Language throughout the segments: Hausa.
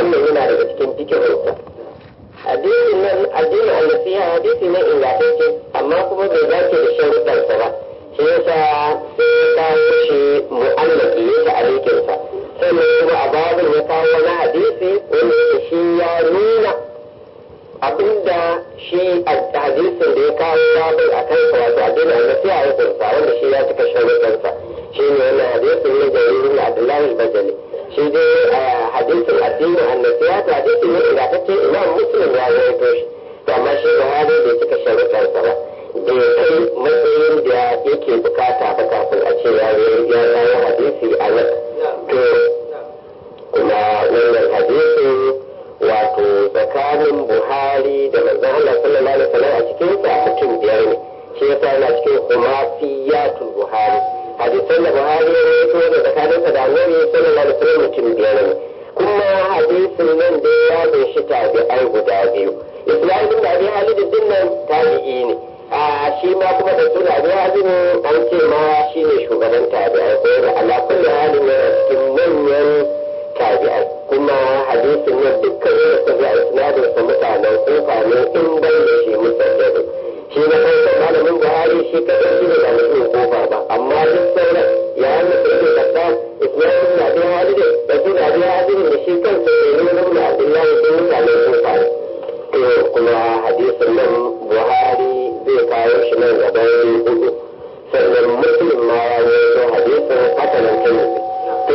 wannan yana daga cikin fikihunsa hadisin nan addinin annasiha hadisi ne ingantacce amma kuma bai dace da sharuɗansa ba shi yasa sai ya kawo shi mu'allaki ya ta alikinsa sannan kuma a babin ya kawo wani hadisi wanda yake shi ya nuna abinda shi a hadisin da ya kawo babin a kansa wato addinin annasiha ya kunsa wanda shi ya cika sharuɗansa shi ne wannan hadisin ne da wurin Abdullahi al-Bajali shi dai hadisin addinin annasiya ta hadisin ne ingantacce imam muslim ya rawaito shi to amma shi Buhari bai cika sharuɗansa ba bai kai matsayin da yake bukata ba kafin a ce ya ya kawo hadisi a nan to kuma wannan hadisin wato tsakanin Buhari da manzon Allah sallallahu alaihi wasallam a cikin sa mutum biyar ne shi yasa yana cikin humafiyatul Buhari hadisan da Buhari ya rawaito da tsakaninsa da Annabi sallallahu alaihi wasallam mutum biyar ne kuma hadisin nan da ya kunshi tabi'ai guda biyu Ismail bin Abi Halid din nan tabi'i ne a shi ma kuma da suna Abi Halid an ce ma shine shugaban tabi'ai ko da ala kulli halin ne cikin manyan tabi'ai kuma hadisin nan dukkan da suka ga isnadin sa mutanen kufa ne in bai da shi musaddadu shi na farko malamin Buhari shi kadai shi ne da mutum kofa ba amma duk sauran ya hannu da ke kasa Ismail bin Abi Halid da su da Abi Halid da shi kansa ne ne na Abdullahi bin mutanen kofa ne to kuma hadisin nan Buhari zai kawo shi nan gaban hudu sannan Muslim ma ya yi hadisin haka nan kan to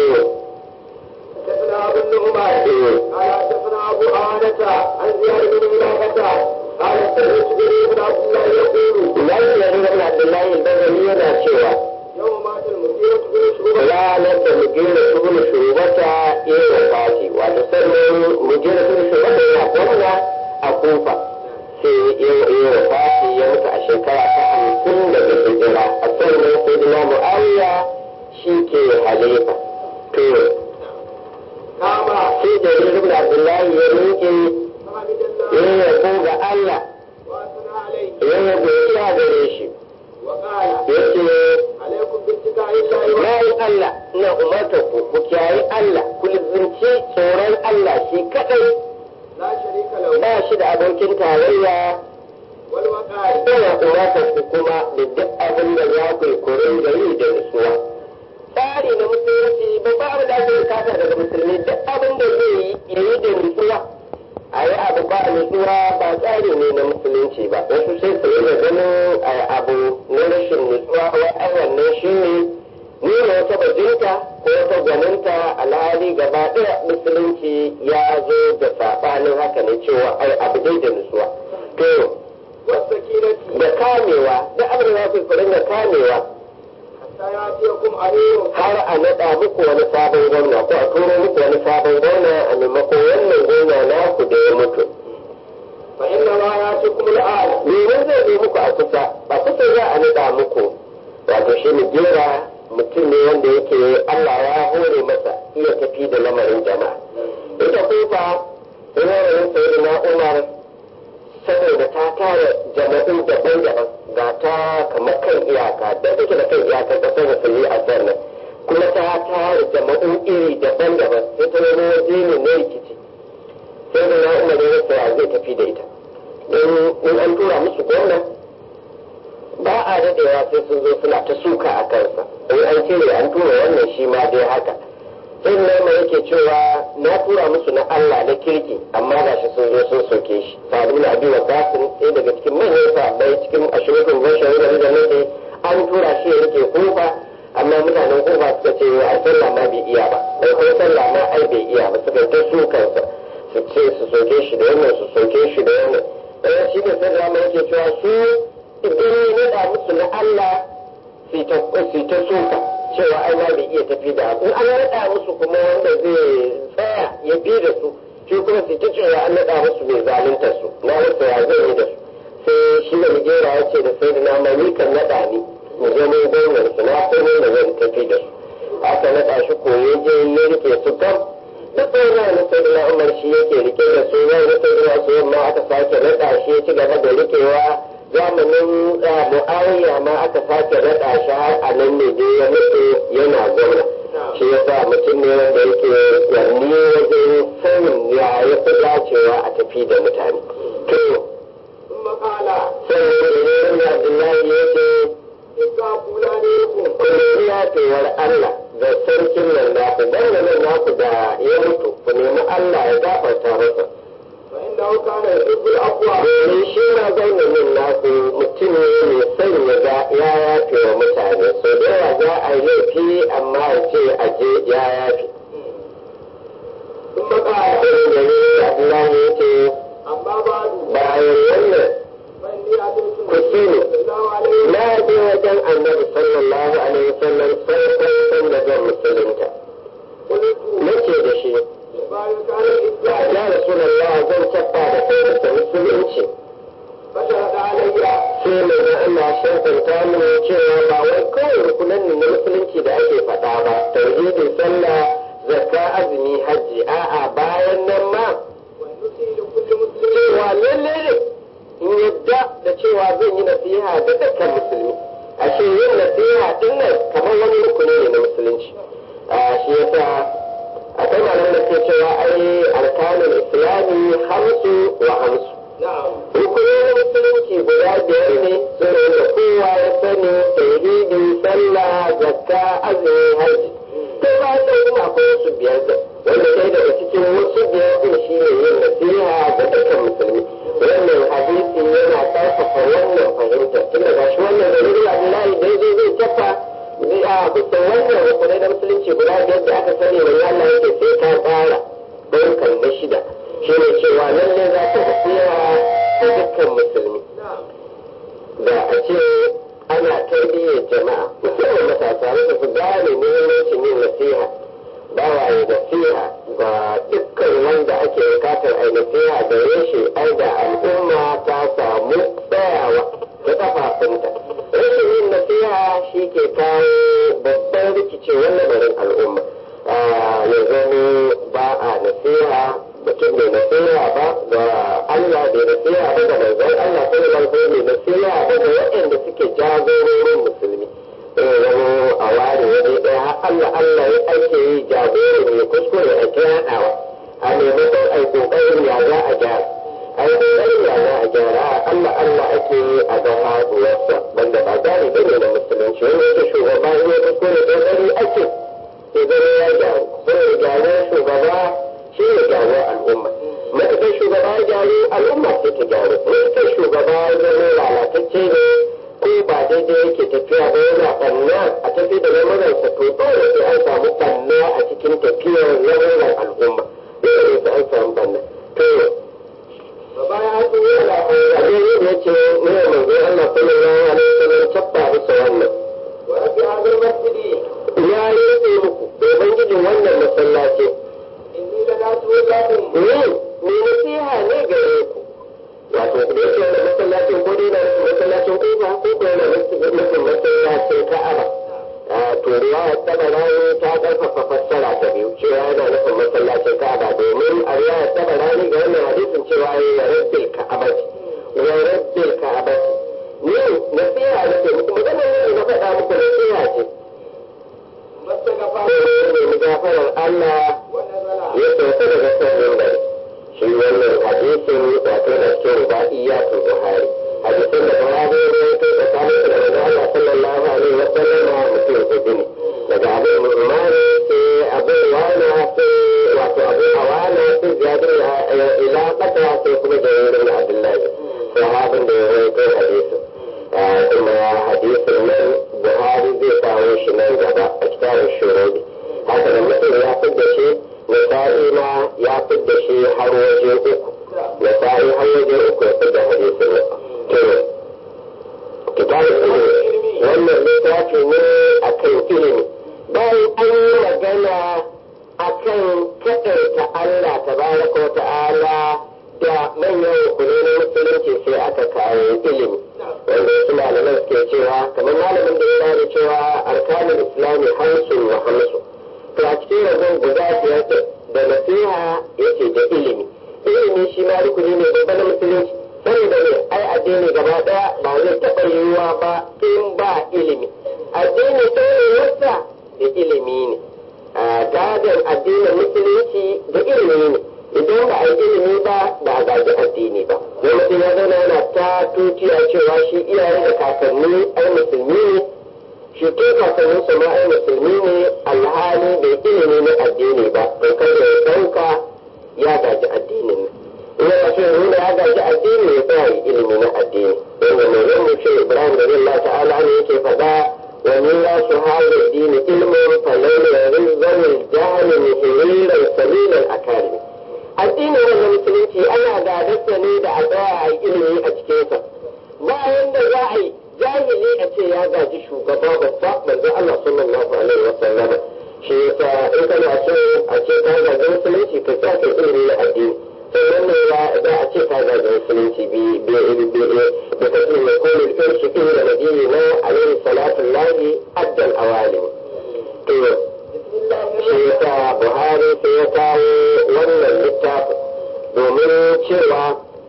حدثنا ابو النعمان قال حدثنا ابو عانة عن زياد بن ملاقة قال سمعت جرير بن عبد الله يقول Lalle ya nuna Abdullahi al-Bazali yana cewa يوم مات المغيرة بن شعبة ranar da mugina tubulu shugabata ya yi wafati wato sannan mugina tubulu shugabata yana gwamna a kufa sai ya yi wafati ya mutu a shekara ta hamsin daga hijira a sannan sai dina mu'awiya shi ke halifa to قام sai jarir ibn abdullahi ya miƙe فحمد ya الله yabo ga Allah واثنى عليه ya yabo iya gare shi وقال ya ce عليكم باتقاء الله bayan Allah ina umarta ku ku kiyayi Allah ku lizinci tsoron Allah shi kadai لا شريك له ba shi da abokin tarayya والوقار ina umarta ku kuma da duk abin da za ku yi kurin da yi da nutsuwa tsari na musulunci babba abin da ake bukata daga musulmi duk abin da zai yi ya yi da nutsuwa a yi abu ba nutsuwa ba tsari ne na musulunci ba wasu sai su yi ganin a abu na rashin nutsuwa wai ai wannan shi ne nuna wata bajinta ko wata gwaninta alhali gaba ɗaya musulunci ya zo da saɓanin haka ne cewa ai abu dai da nutsuwa to والسكينة da kamewa da abin da za ku yi da kamewa حتى يأتيكم أمير har a naɗa muku wani sabon gwamna ko a turo muku wani sabon gwamna a maimakon wannan gwamna naku da ya mutu فإنما يأتيكم الآن domin zai zo muku a kusa ba kusa za a naɗa muku wato shi ne jera mutum ne wanda yake Allah ya hore masa iya tafi da lamarin jama'a ita kufa lamarin sayi na umar saboda ta tara jama'in daban-daban ga ta kamar kan iyaka da take da kan iyaka kasar musulmi a sannan kuma ta tara jama'in iri daban-daban sai ta wani waje ne na rikici sai da na umar ya rasa ya zai tafi da ita don in an tura musu gwamna ba a daɗewa sai sun zo suna ta suka a kansa in an cire an tura wannan shi ma dai haka sai nama yake cewa na tura musu na Allah na kirki amma ga shi sun zo sun soke shi sa'adu na abi wa basin sai daga cikin manyan sahabbai cikin ashirin bashar da da nake an tura shi ya rike kofa amma mutanen kofa suka ce a sallah ma bai iya ba bai kuma sallah ma ai bai iya ba suka ta sukansa su ce su soke shi da wannan su soke shi da wannan ɗaya shi ne sai da yake cewa su idan ya naɗa musu na Allah su ta suka cewa ai ma bai iya tafi da in an naɗa musu kuma wanda zai tsaya ya bi da su shi kuma su ta cewa an naɗa musu mai zalunta su na rasa ya zai yi da su sai shi da migera ya ce da sai da nama ni kan naɗa ni mu je mun gwamnan su na san yadda zan tafi da su aka naɗa shi koye je ya rike su kam duk wani na sai da umar shi yake rike da su yau na sai da su yamma aka sake naɗa shi ya ci gaba da rikewa zamanin mu'awiya ma aka sake raɗa shi har a nan ne dai ya mutu yana gwamna shi yasa mutum ne wanda yake yanni wajen sanin ya cewa a tafi da mutane to ثم قال sai da abdullahi ya ce استغفر لكم ku yafewar Allah da sarkin nan naku dan nan naku da ya mutu ku nemi Allah ya gafarta masa فإنه كان يحب العفو domin shi ma zaunanin naku mutum ne mai son ya ga ya yafe wa mutane so da yawa za a yi laifi amma ya ce a je ya yafe ثم قال sai da ni Abdullahi ya ce أما بعد bayan wannan فإني أتيت كثير. صلى الله عليه na je wajen annabi sallallahu alaihi wasallam farkon san da zan musulunta قلت nace da shi فإن كان الإسلام ya rasulallah zan tabba da kai musulunci فشهد علي sai mai da Allah shirkanta mini cewa ba wai kawai rukunan ne na musulunci da ake faɗa ba tauhidi sallah zakka azumi hajji a'a bayan nan ma والنصح لكل مسلم cewa lalle ne in yadda da cewa zan yi nasiha da dukkan musulmi ashe yin nasiha din nan kamar wani rukuni ne na musulunci a shi yasa akwai malaman da ke cewa ai arkanul islami hamsu wa hamsu نعم rukunin musulunci guda biyar ne sun da kowa ya sani tauhidi sallah zakka azumi haji to ba da kuma akwai wasu biyar da wanda ɗaya daga cikin wasu biyar din shi ne yin nasiha ga dukkan musulmi wannan hadisi yana ƙarfafa wannan fahimta tun daga shi wannan da nuri abdullahi da yazo zai tafa zai a bisa wannan rukunai na musulunci guda biyar da aka sani wani Allah yake sai ka tsara ɗaukar na shida shi ne cewa lalle za ta nasiha ga dukkan musulmi نعم da a ce ana tarbiyyar jama'a musamman matasa wanda su gane muhimmancin yin nasiha ba wa yi nasiha ga dukkan wanda ake bukatar a yi nasiha da reshe ai da al'umma ta samu tsayawa ta kafafunta rashin yin nasiha shi ke kawo babban rikicewar lamarin al'umma Ah, ya zama ba a nasiha mutum mai nasiha ba ga Allah bai nasiha ba ga manzon Allah sallallahu alaihi wasallam mai nasiha ba ga waɗanda suke jagororin musulmi eh zama a ware waje ɗaya har Allah Allah ya ake yi jagoro mai kuskure a kiraɗawa a maimakon ai kokarin ya za a gyara ai kokarin ya za a gyara Allah Allah ake yi a ga haɗuwarsa wanda ba gane bane na musulunci wanda yake shugaba in ya kuskure kokari ake sai zama ya gyaru sai gyaru shugaba shi ne gyaru al'umma matuƙar shugaba ya gyaru al'umma sai ta gyaru matuƙar shugaba ya zama lalatacce ne ko ba daidai yake tafiya ba yana ɓanna a tafi da lamuransa to dole sai an samu ɓanna a cikin tafiyar lamuran al'umma dole sai an samu ɓanna to فبايعته على abin da ya ce ne manzo Allah sallallahu alaihi wasallam tabba bisa wannan ورب هذا المسجد ya yi muku domin gidin wannan masallaci إني لناته لكم ni ni nasiha ne gare ku wato da yake wannan masallacin ko dai na masallacin kofa ko ko yana nufin masallacin ka'aba a to riwaya tabarani ta karfafa fassara ta biyu cewa yana nufin masallacin ka'aba domin a riwaya tabarani ga wannan hadisin cewa ya yi rabbil ka'abati wa rabbil ka'abati ni nasiha nake muku magana ne na faɗa muku nasiha ce ما استغفر ko ne mu gafarar Allah ونزل ya sauka daga kan mimbar shi wannan hadisin wato da cikin rubaiyatul buhari hadisin da buhari ne ya kai tsakanin da manzo Allah sallallahu alaihi wa sallam mutum uku ne daga abu umari sai abu wana sai wato abu awana sai ziyadar ila kata sai kuma jaririn abdullahi sahabin da ya rawaito hadisin Ah, kuma hadisin nan buhari zai kawo shi nan gaba a kitabun shurudi haka da mutum ya fidda shi nasa'i ma ya fidda shi har waje uku nasa'i har waje uku ya fidda hadisin nan to kitabun ilimi wannan littafi ne akan ilimi bayan an yi magana akan kaɗaita Allah tabaraka wa ta'ala da manyan rukunai na musulunci sai aka kawo ilimi wanda wasu malaman suke cewa kamar malamin da ya bada cewa arkanin islami hamsin wa hamsin to a cikin rabon guda biyar din da nasiha yake da ilimi ilimi shi ma rukuni ne babba na musulunci saboda ne ai addini gaba daya ba zai taɓa yiwuwa ba in ba ilimi addini ɗorewarsa da ilimi ne a gadon addinin musulunci da ilimi ne idan ba a yi ilimi ba ba a gaji addini ba wani sai ya zauna yana ta tutiya cewa shi iyaye da kakanni ai musulmi ne shi ke kakannin su ma ai musulmi ne alhali bai ilimi na addini ba to kada ya dauka ya gaji addinin in ya ce nuna ya gaji addini ya tsaya yi ilimi na addini wanda mai yin mutum ibrahim da zai ta'ala ne yake faɗa wani ya su hada dini ilmin falon da rizal jahil muhimmilan salilan akari addinin wannan musulunci ana gadarsa ne da a tsaya a yi ilimi a cikinsa bayan da za a yi jahili a ce ya gaji shugaba babba manzo Allah sallallahu alaihi wa sallam shi yasa in kana so a ce ka gaji musulunci ka sa ka ilimi na addini sannan ne ya za a ce ka gaji musulunci bi bi bi da kace mai kullu irshi inda nabiyyi na alaihi salatu lahi addal awalim to shi yasa Buhari sai ya kawo wannan littafin domin cewa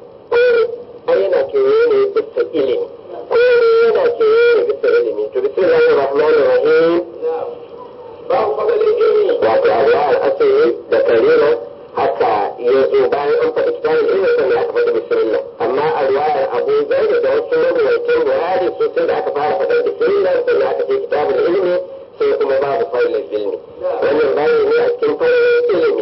ai yana kewaye ne bisa ilimi komai yana kewaye ne bisa ilimi to bismillahir rahmanir rahim babu fadalin ilimi wato Allah al-asiri da karira haka ya zo bayan an faɗi kitabul ilmi sannan aka faɗi bismillah amma a riwayar Abu Zaid da wasu mawaitan Buhari su sai da aka fara faɗar bismillah sannan aka ce kitabul ilmi sai kuma babu failul ilmi wannan bayani ne a cikin failul ilmi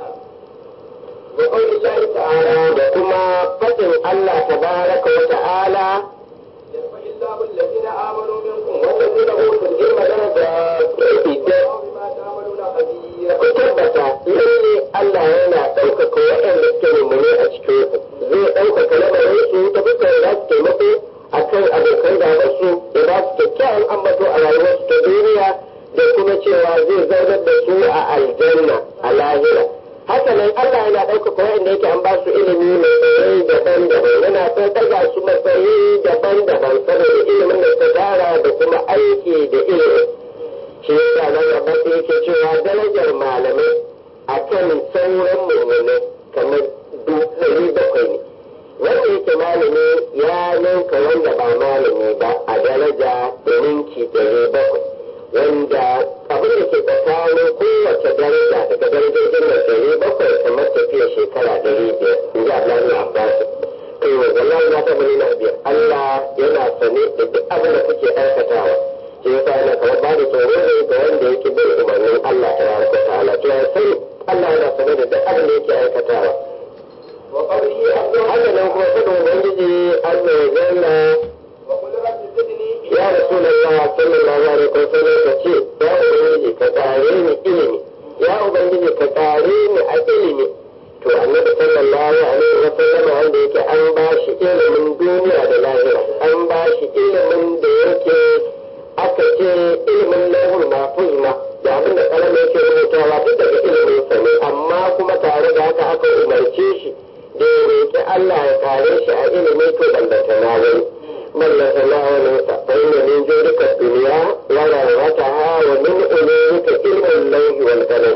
wa qawli Allah ta'ala da kuma faɗin Allah tabaraka wa ta'ala yarfa illahu alladhina amanu minkum walladhina utul ilma darajat idan wa bima ta'maluna khabir ku tabbata lalle Allah yana ɗaukaka waɗanda suke mummune a cikin ku zai ɗaukaka lamarin su ta fuskar da su taimako a kan abokan gabansu da ba su kyakkyawan ambato a rayuwarsu ta duniya da kuma cewa zai zaunar da su a aljanna a lahira haka nan Allah yana ɗaukaka waɗanda yake an ba su ilimi matsayi daban-daban yana son ɗaga su matsayi daban-daban saboda ilimin da suka tara da kuma aiki da ilimin shi yasa nan gaba sai yake cewa darajar malamai a kan sauran mummunai kamar ɗari bakwai ne wanda yake malami ya ninka wanda ba malami ba a daraja da ninki ɗari bakwai wanda abin da ke tsakanin kowace daraja daga darajojin da ɗari bakwai kamar tafiya shekara ɗari biyar in ji Allah na Abbas to wallahi na taɓa nuna biyar Allah yana sane da duk abin da kuke aikatawa shi yasa yana kamar ba da tsoro ne ga wanda yake bin umarnin Allah ta yawon ta ta'ala to ya sani Allah yana sane da duk abin da yake aikatawa wa qawlihi azza wa haka nan kuma fadin ubangiji Allah ya zanna wa qul rabbi zidni ya rasulullah sallallahu alaihi wasallam ka ce ya ubangiji ka kare ni ilimi ya ubangiji ka kare ni a ilimi to annabi sallallahu alaihi wasallam wanda yake an ba shi ilimin duniya da lahira an ba shi ilimin da yake aka ce ilimin lahul mahfuz ma da abin da kalama yake rubutawa duk daga ilimin sa ne amma kuma tare da haka aka umarce shi da ya roƙi Allah ya kare shi a ilimi to ballanta na wani ballanta na wani sa fa inna min jurika dunya wa rawataha wa min ulumika ilmul lawhi wal qalam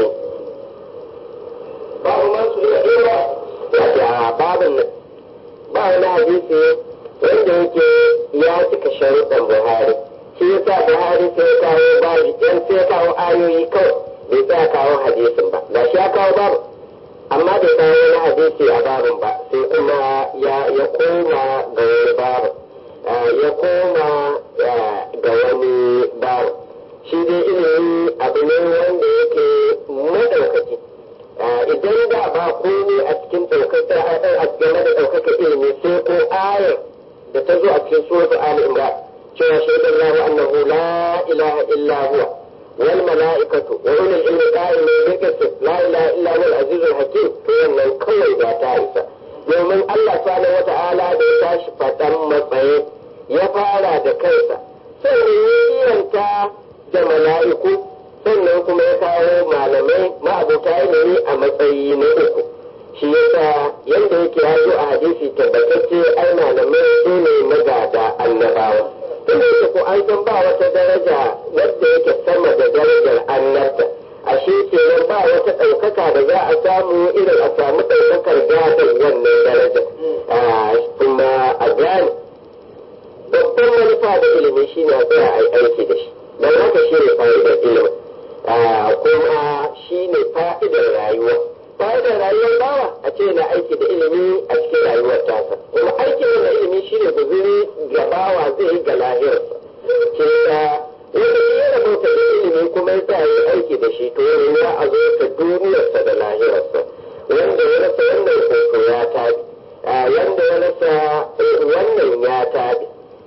babu man su ila ilma wato a babin nan ba wani hadisi wanda yake ya cika sharuɗan Buhari shi yasa Buhari sai ya kawo babu yan sai ya kawo ayoyi kawai bai sa kawo hadisin ba ga shi ya kawo babu amma bai kawo wani hadisi a babin ba sai kuma ya ya koma ga wani babu ya koma ga wani babu shi dai ilimi abu ne wanda yake madaukaki idan da ba komai a cikin ɗaukaka a game da ɗaukaka ilimi sai ko ayar da ta zo a cikin suratul Ali Imran cewa shaidan lahu annahu la ilaha illa huwa wal mala'ikatu wa ulul ilmi qa'imin bil qist la ilaha illa huwa al-azizul hakim to wannan kawai ba ta isa domin Allah subhanahu wata'ala da ya tashi faɗan matsayi ya fara da kansa sannan ya kiranta da mala'iku sannan kuma ya kawo malamai ma'abota ilimi a matsayi na uku shi yasa yadda yake ya zo a hadisi tabbatacce ai malamai su ne magada annabawa tun da ko an san ba wata daraja wadda yake sama da darajar annabta ashe kenan ba wata ɗaukaka da za a samu irin a samu ɗaukakar gadon wannan daraja kuma a gane babban manufa da ilimi shine a tsaya a yi aiki da shi don haka shi ne fa'idar ilimin kuma shi ne fa'idar rayuwa fa'idar rayuwar bawa aiki da ilimi a cikin rayuwar tasa kuma aikin da ilimi shi ne guzuri gabawa zai yi ga lahirarsa ke ta wanda ya rabauta da ilimi kuma ya sa yi aiki da shi to wani ya a zo ta duniyarsa da lahirarsa wanda ya rasa wannan hoto ya tabi wanda ya rasa wannan ya tabi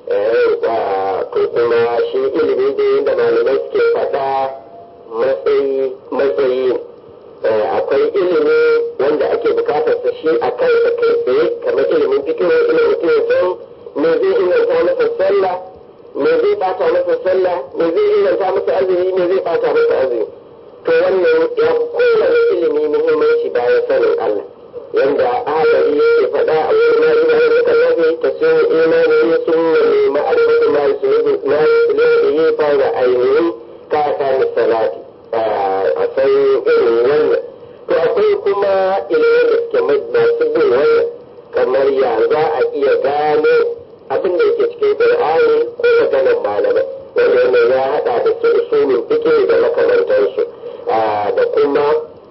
to kuma shi ilimi da yadda malamai suke faɗa matsayi matsayi akwai ilimi wanda ake bukatar sa shi a kansa kai tsaye kamar ilimin fikiyo ilimin mutum ya san me zai inganta masa sallah me zai bata masa sallah me zai inganta masa azumi me zai bata masa azumi to wannan ya fi kowane ilimi muhimmanci bayan sanin Allah yanda ahadari yake faɗa a wurin na ina yin muka nafi ta sun imani sun ne ma'arifatu ma yusulubu ma yusulubu yi fa da ainihin ka ka salati a san irin wannan to akwai kuma ilimin da suke masu bin wannan kamar ya za a iya gano abin da yake cikin qur'ani ko maganar malamai wanda wannan ya hada da su usulin fiqh da makamantansu da kuma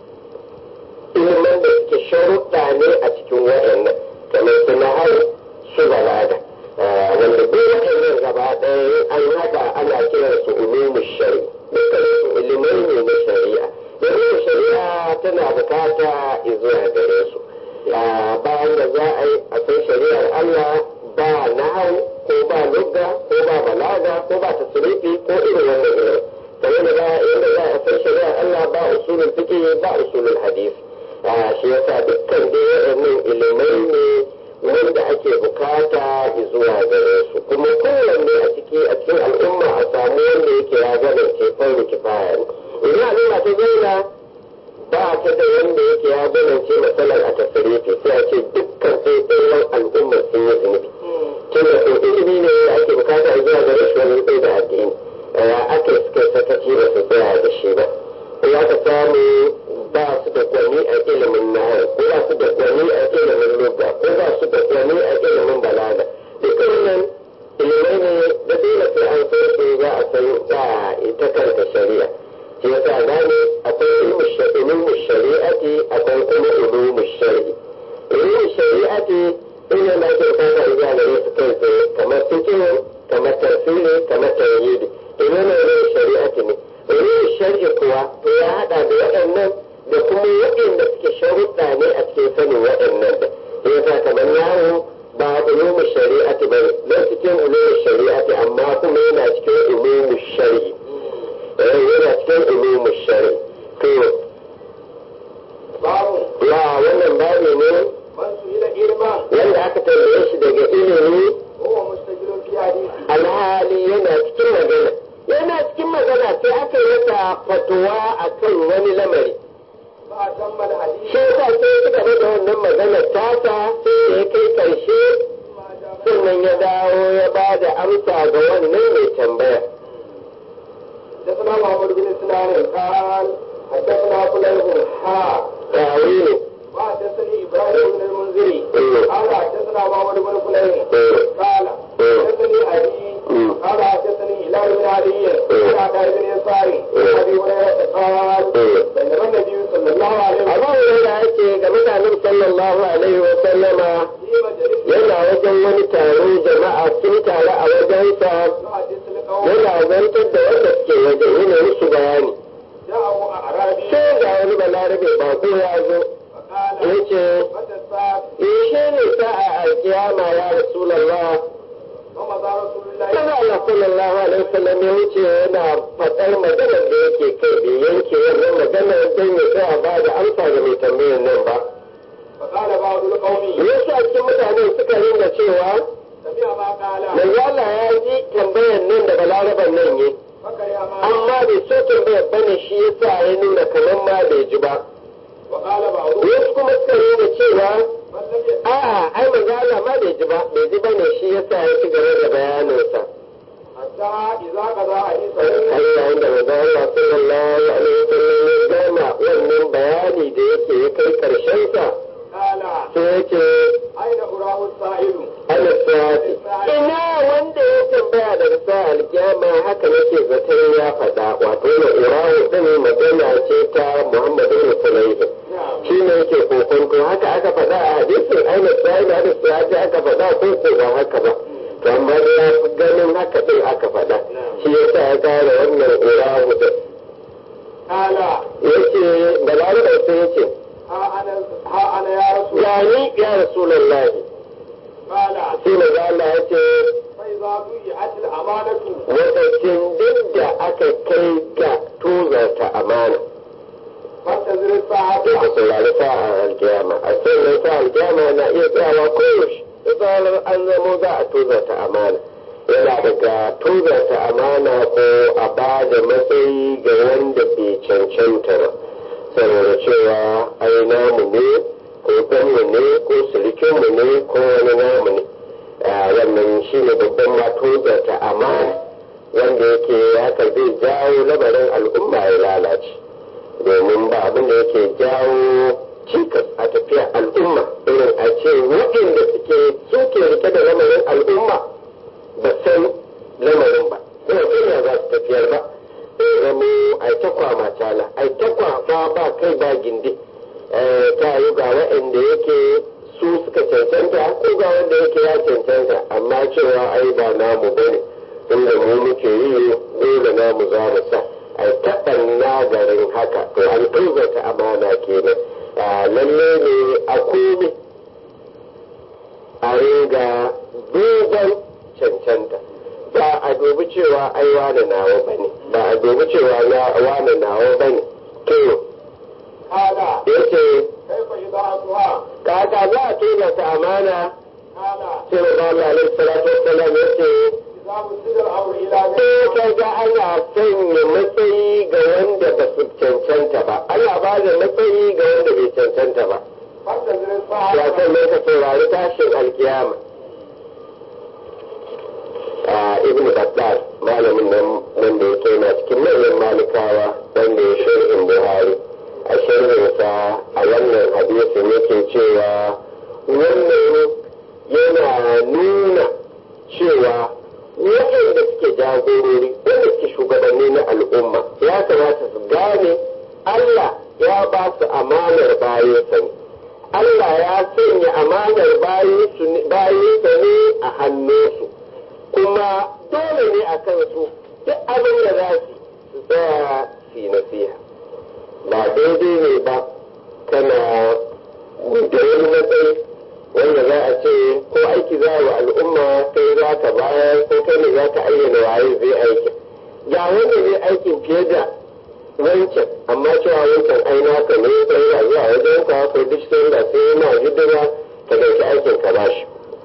ilimin da suke sharuɗa ne a cikin waɗannan kamar su nahar su balaga wanda duk waɗannan gaba ɗaya an haɗa ana kiransu ulumu shari'a dukkan su ilimai ne na shari'a domin shari'a tana bukata zuwa gare su bayan da za a yi a san shari'ar Allah ba nahau ko ba lugga ko ba balaga ko ba tasrifi ko irin wannan ilimin kamar da ba inda za a san shari'ar Allah ba usulul fiqh ba usulul hadith shi yasa dukkan dai waɗannan ilimai ne wanda ake bukata zuwa gare su kuma kowanne a ciki a cikin al'umma a samu wanda yake ya gane ce farko kifaya ne idan al'umma ta zauna ba ta da wanda yake ya gane ce matsalar a tasirifi sai a ce dukkan sai ɗayan al'umma sun yi zunubi tun da ko ilimi ne da ake bukata zuwa gare shi wani tsaye da addini aka suka sakaci ba su tsaya da shi ba ya ka samu ba su da gwani a ilimin nahar ko ba su da gwani a ilimin lugha ko ba su da gwani a ilimin balaga duka wannan ilimai ne da dole sai an san su za a san ba ita kanta shari'a shi yasa gane akwai ilimin shari'ati akwai kuma ilimin shari'i ilimin shari'ati ina na ke bukata zuwa gare su kai tsaye kamar fikihu kamar tafsiri kamar tauhidi ilimin shari'ati ne ilimin shari'i kuwa to ya hada da waɗannan da kuma waɗanda suke sharuɗa ne a cikin sanin waɗannan da ya sa kamar yawo ba ulumu shari'ati ba ne don cikin ulumu shari'ati amma kuma yana cikin ulumu shari'i yana cikin ulumu shari'i to ya wannan babu ne wanda aka tambaye shi daga ilimi alhali yana cikin magana yana cikin magana sai aka yi masa fatuwa akan wani lamari shi yasa sai suka bada wannan maganar tasa sai ya kai karshe sannan ya dawo ya ba da amsa ga wannan mai tambaya حدثنا محمد بن سنان قال حدثنا فلان حا تاويل وحدثني ابراهيم بن المنذري قال حدثنا محمد بن فلان قال حدثني ابي قال حدثني هلال بن علي عن عطاء بن يساري ابي هريره قال بينما النبي صلى الله عليه وسلم abu hurairah yake ga mutanen sallallahu alaihi wa sallama في مجلس yana wajen wani taro jama'a sun taru a wajensa يحدث القوم yana zantar da wanda suke wajen yana musu bayani جاءه اعرابي sai ga wani balarabe bako ya zo فقال ya ce متى الساعه yaushe ne sa'a alkiyama ya rasulallah ومضى رسول الله Kana Allah sallallahu alaihi wasallam ya wuce yana faɗar maganar da yake kai bai yanke wannan maganar don ya tsaya ba da amsa ga mai tambayar nan ba. فقال بعض القوم Wasu a cikin mutane suka rinda cewa سمع ما قال manzo Allah ya ji tambayar nan da balaraban nan yi فكره ما amma bai so tambayar bane shi yasa ya nuna kamar ma bai ji ba. وقال بعضهم Wasu kuma suka rinda cewa من لم يسمع a'a ai manzo Allah ma bai ji ba bai ji bane shi yasa ya ci gaba da bayaninsa. حتى إذا قضى حديثه Allah inda manzo Allah sallallahu alaihi wasallam ya gama wannan bayani da yake ya kai karshen sa قال sai yake أين أراه السائل ana sa'ati ina wanda ya tambaya daga sa alkiyama haka nake zaton ya faɗa wato na urahu din magana ce ta Muhammadu bin Sulaiman نعم shi ne yake kokonto haka aka faɗa a ko ba haka ba to amma da ya fi ganin haka din aka faɗa shi yasa ya kara wannan irahu din kala yace balarabe sai yace ha ana ha ana ya rasu ya ni ya rasulullahi kala sai maza Allah yace fai za su yi atil amanatu lokacin duk da aka kai ga tozarta amana fasta zirin sai ka sa'ata saurari sa'a alkiyama a sannan sa alkiyama na iya tsayawa koyaushe da zarar an zamo za a tozarta amana yana daga tozarta amana ko a ba da matsayi ga wanda bai cancanta ba saboda cewa ai namu ne ko ɗanmu ne ko silikinmu ne ko wani namu ne a wannan shi ne babban ma tozarta amana wanda yake haka zai jawo lamarin al'umma ya lalace domin ba abin da yake jawo cikas a tafiyar al'umma irin a ce waɗanda suke suke rike da lamarin al'umma ba san lamarin ba kuma kuma za su tafiyar ba sai zama ai ta kwama tala ai ta kwama ba kai ba gindi Eh, ta yi ga waɗanda yake su suka cancanta ko ga wanda yake ya cancanta amma cewa ai ba namu bane inda mu muke yi dole namu za mu sa ai taɓan nagarin haka to an tuzata amana kenan Ah, lalle ne a komi a riga duban cancanta ba a dubi cewa ai wane nawa bane ba a dubi cewa na wane nawa bane to kala yace kai fa idza asuha kaka za a tuzata amana kala sai da Allah alaihi salatu wassalam yace idza musida al-amru ila sai ka ga ana sanya matsayi ga wanda ba su cancanta ba Allah ba da matsayi ga wanda bai cancanta ba fasta zirin ya sa'ata san ka saurari tashin alkiyama a ibn Battal malamin nan wanda yake na cikin manyan malikawa wanda ya sharhin Buhari a sharhinsa a wannan hadisin yake cewa wannan yana nuna cewa waɗanda suke jagorori wanda suke shugabanni na al'umma ya kamata su gane Allah ya ba su amanar bayansa ne Allah ya sanya amanar bayansa ne a hannunsu kuma dole ne a kansu duk abin da za su su tsaya su yi nasiha ba daidai ne ba kana da wani matsayi wanda za a ce ko aiki za wa al'umma kai za ka bayar ko kai ne za ka ayyana waye zai aikin ga wanda zai aikin fiye da wancan amma cewa wancan ai naka ne sai ya zuwa wajen ka ko duk sai da sai ma hidima ka dauki aikin ka bashi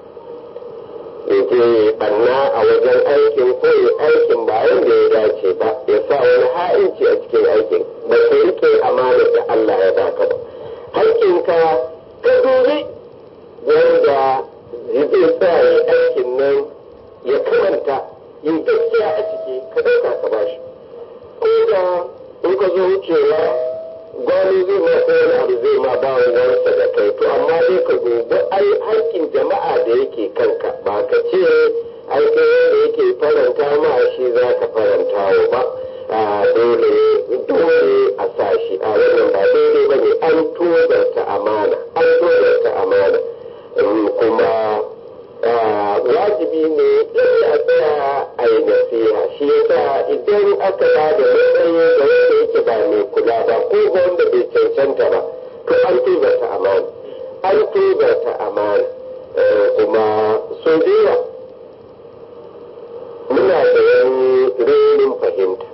ya je banna a wajen aikin ko ya aikin ba yanda ya dace ba ya sa wani ha'inci a cikin aikin ba ka rike amanar da Allah ya baka ba hakkinka ka dubi wanda zai sa ya aikin nan ya kamanta yin gaskiya a ciki ka ɗauka ka bashi ko da in ka zo wucewa gwani zai ma ko wani abu zai ma ba wansa da kai to amma dai ka dubi ai haƙƙin jama'a da yake kanka ba ka ce ai kai wanda yake faranta ma shi za ka faranta wa ba a dole dole a sa shi a wannan ba daidai ba ne an tozarta amana an tozarta amana Um, kuma ah, wajibi ne lalle a tsaya a yi nasiha shi yasa idan aka ba da matsayi ga wanda yake ba mai kula ba ko ga wanda bai cancanta ba to an tozarta amana an tozarta amana Eh, kuma so da yawa muna da wani renin fahimta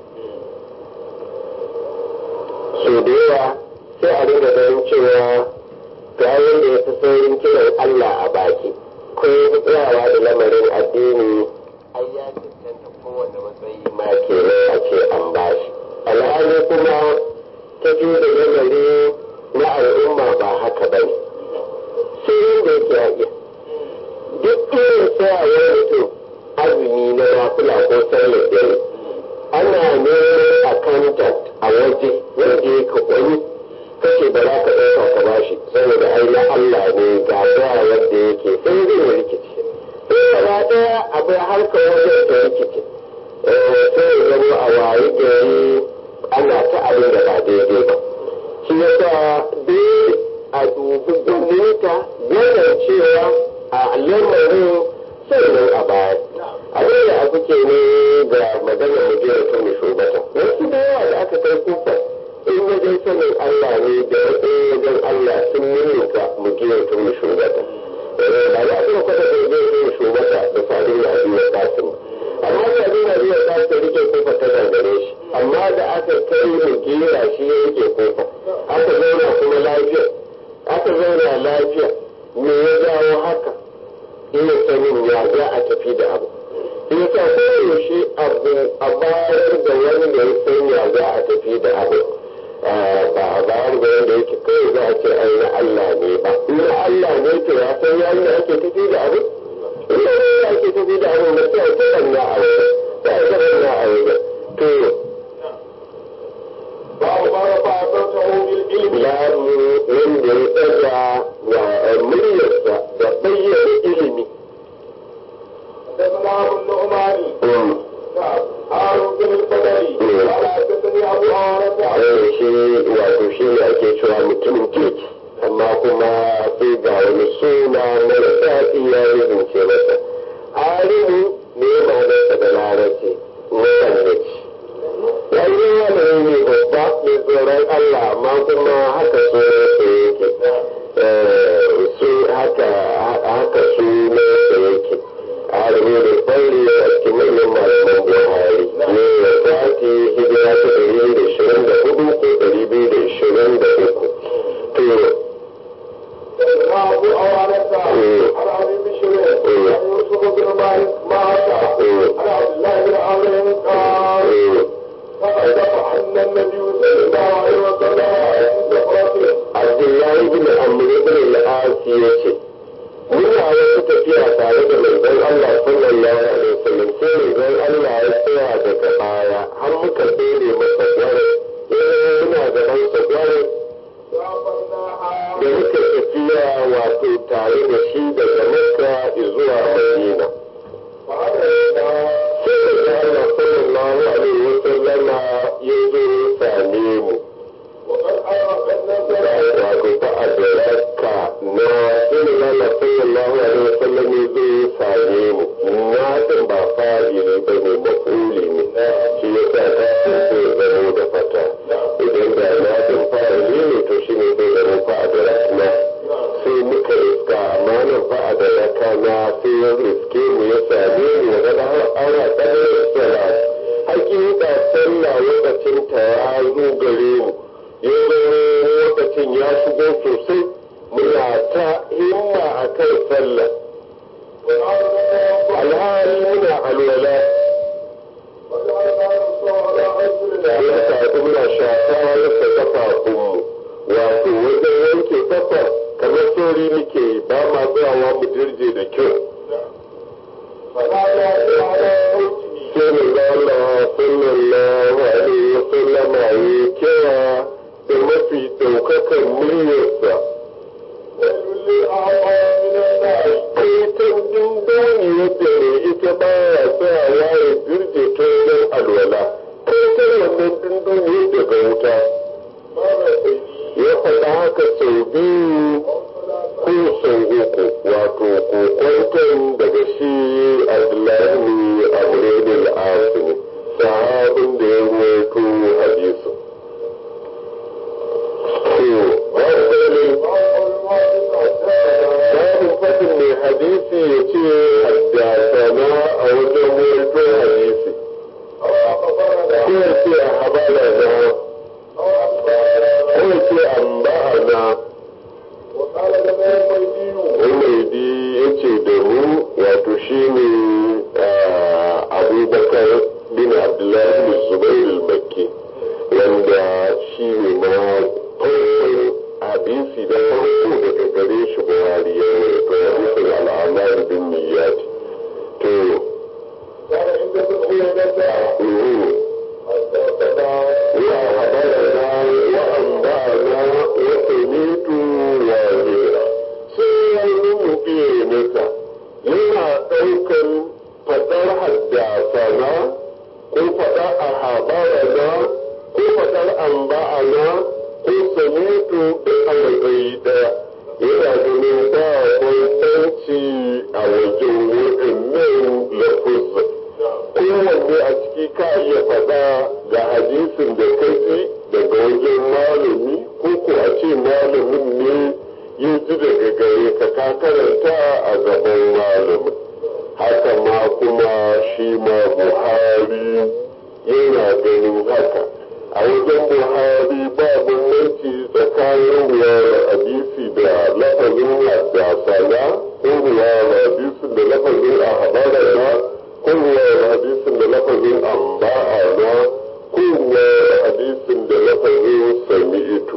so da yawa sai a dinga ganin cewa ga wanda ya fi saurin kiran Allah a baki ko ya fi tsayawa da lamarin addini ai ya cancanta kowane matsayi ma ke a ce an bashi alhali kuma tafi da lamari na al'umma ba haka ba ne sai yadda yake ya iya duk irin tsayawar mutum azumi na nafila ko sallar dare ana neman accountant a waje wanda ya ka wani kace ba za ka ɗauka ka bashi saboda ai na Allah ne ga zuwa wanda yake sai zai yi rikici sai gaba ɗaya abu harkar wajen ta rikici sai ya zama a waye gari ana ta abin da ba daidai ba shi yasa dole a dubi gwamnati wannan cewa a lamarin sannan a baya abin da aka ce ne ga maganar mujiyar ta mai shugaba wasu da yawa da aka kai kufa in wajen sanin Allah ne da wasu wajen Allah sun ninninka mujiyar ta mai shugaba ba za a kuma kwata da mujiyar ta mai shugaba da sadin na biyu kasin amma sadin na biyu kasin rike kufa ta gangare shi amma da aka kai mujiyar shi ya rike kufa aka zauna kuma lafiya aka zauna lafiya me ya jawo haka ina sanin ya za a tafi da abu ya sa koyaushe abu a bayar da wanda ya san ya za a tafi da abu ba a bayar da wanda yake kai za a ce ai na Allah ne ba na Allah ne to ya san ya da ake tafi da abu ina ne ya ake tafi da abu da sai ta banna a wajen ta ta banna a wajen to babu ma rafa sautahu bil ilmi babu wanda ya tsaga wa muryarsa da bayyana ilimi حدثنا ابو النعمان نعم هارون بن البدري قال حدثني ابو هريره a shi wato shi ne ake cewa mutumin kirki amma kuma sai ga wani suna mai daɗi ya rubuce masa arihu ne ma nasa da larabci masallaci ya yi wani ne babba mai tsoron Allah amma kuma haka sunansa yake su haka haka sunansa yake arihu da tsauri a cikin manyan malaman buhari ne ya sati hijira ta ɗari da ishirin da hudu ko ɗari biyu da ishirin da uku to ابو هريره عن ابي بشر عن يوسف بن مالك مات عن عبد الله بن عمرو قال فأدف عن النبي صلى الله عليه وسلم عند سفرته abdullahi bin amr ibn al-as yace muna wasu tafiya tare da manzon Allah sallallahu alaihi wasallam sai manzon Allah ya tsaya daga baya har muka tsere masa gware muna gaban sa gware da muka tafiya wato tare da shi daga Makka zuwa Madina sai da Allah sallallahu alaihi wasallam ya zo ya same mu wato ta adaraka na irin Allah sallallahu alaihi wasallam ne zai same mu na din ba fa'ili ba ne mafuli ne shi ya sa ta sai zamo da fata idan da na din fa'ili ne to shi ne zai zamo fa adaraka sai muka riska amma nan fa adaraka na sai ya riske mu ya same mu ya ga har aura kadar salat hakika sallah lokacin ta ya zo gare mu ya zama lokacin ya shigo sosai muna ta himma a kan sallah alhali muna alwala ya sadu muna shafa rasa kafafunmu wato wajen yanke kafa kamar sauri muke yi ba ma tsayawa mu dirje da kyau sai mu ga Allah sallallahu alaihi wasallam ya kira da mafi ɗaukakan muryarsa. Kaitan dindoni yadda ne ita ba ya tsayawa ya birge ta wajen alwala. Kaitan wannan dindoni daga wuta. Ya faɗa haka sau biyu ko sau uku wato kokwanton daga shi Abdullahi Amurin al-Asini sahabin da ya ruwaito hadisu. babu fadin mai hadisi ya ce haddasana a wajen waito hadisi ko ya ce a habara na ko ya ce an ba'a na umaidi ya ce da mu wato shi ne abubakar bin abdullahi bin zubair al-makki wanda shi ne ma farkon hadisi da farko daga gare shi buhari ya ne to hadisin al'amar bin niyyati to ya habarana wa ambana wa samitu wa zira sai ya yi mu biye masa yana ɗaukan fadar haddasa na ko fada a habarana ji daga gare ka ka karanta a gaban malamin haka ma kuma shi ma buhari yana ganin haka a wajen buhari ba bambanci tsakanin ruwayar hadisi da lafazin haddasana ko ruwayar hadisin da lafazin a habarana ko ruwayar hadisin da lafazin amba'ana ko ruwayar hadisin da lafazin sami'itu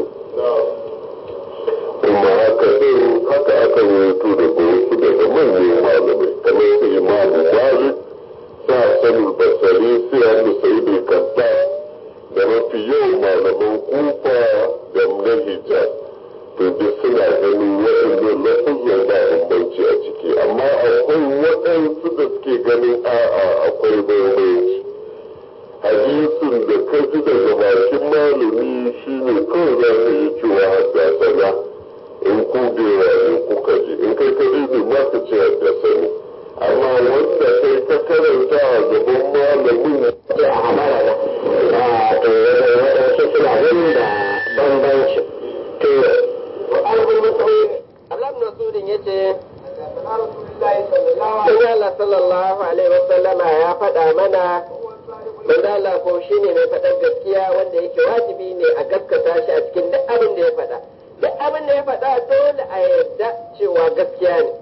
kuma haka din haka aka rubuto daga wasu daga manyan malamai kamar su imamu malik sa sanin basari sai hannu sai da kanta da mafi yawan malaman kufa da na hijab to duk suna ganin waɗannan lafuzan ba bambanci a ciki amma akwai waɗansu da suke ganin a'a akwai bambanci hadisin da ka ji daga bakin malami shine kawai za ka yi cewa haddasa in ku bewa in kuka ji in kai ka ji ma ka ce haddasa ne amma wanda kai ka karanta a gaban malamin ce a habara na a to waɗansu suna ganin da bambanci to وقال ابن مسعود Allah ibn Mas'udin yace حدثنا رسول الله صلى الله عليه Sai Allah sallallahu alaihi wasallama ya faɗa mana وسلم manzo Allah ko shine mai faɗar gaskiya wanda yake wajibi ne a gaskata shi a cikin duk abin da ya faɗa duk abin da ya faɗa dole a yarda cewa gaskiya ne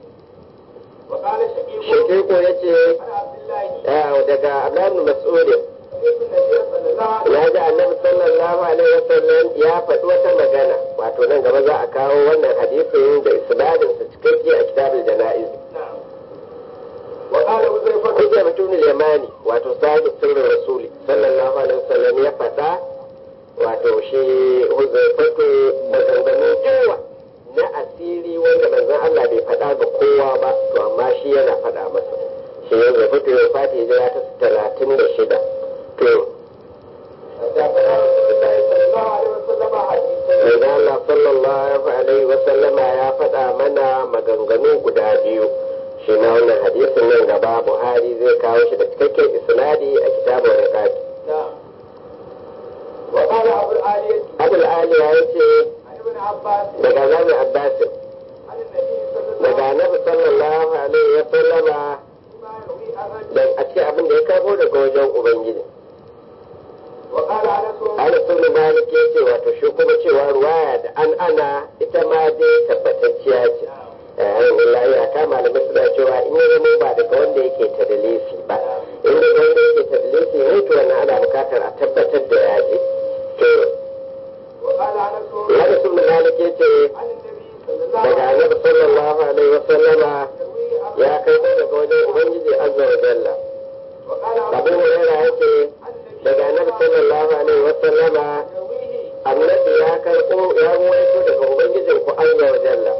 وقال شقيق Shekiko yace عن عبد الله ah, daga Abdullah ibn Mas'udin سمعت النبي صلى الله عليه ya ji annabi sallallahu alaihi wasallam ya faɗi wata magana wato nan gaba za a kawo wannan hadisin da isnadin sa cikakke a kitabul janaiz نعم وقال حذيفة Hujja mutum yamani wato sahibu sirrin rasuli sallallahu alaihi wasallam ya faɗa wato shi huzaifatu maganganu yawa na asiri wanda manzon Allah bai faɗa ga kowa ba to amma shi yana faɗa masa shi ya zafi ya fati hijira ta talatin da shida to حدثنا رسول الله صلى الله عليه وسلم حديثا manzon Allah sallallahu alaihi wasallama ya faɗa mana maganganu guda biyu shi na wannan hadisin nan gaba Buhari zai kawo shi da cikakken isnadi a kitabun riqaqi نعم وقال أبو العالية abul aliya ya ce عن ابن عباس daga zami abbasin عن النبي صلى الله daga annabi sallallahu alaihi wa sallama ما يروي أبدا da a ce abin da ya karbo daga wajen ubangiji وقال أنس ana sunu malik ya ce wato shi kuma cewa ruwaya da an ana ita ma dai tabbatacciya ce eh wallahi ya kama malamai suna cewa in ya zama ba daga wanda yake tadalisi ba in daga wanda yake tadalisi ne to wannan ana bukatar a tabbatar da ya je to وقال أنس ana sunu malik ya ce عن النبي صلى الله daga عليه annabi sallallahu alaihi wa sallama وسلم يروي أبدا ya kai daga wajen ubangiji azza wa jalla وقال abu أبو hurairah yace عن النبي daga annabi sallallahu alaihi wa sallama يرويه annabi ya karɓo ya ruwaito daga ubangijin ku azza wa jalla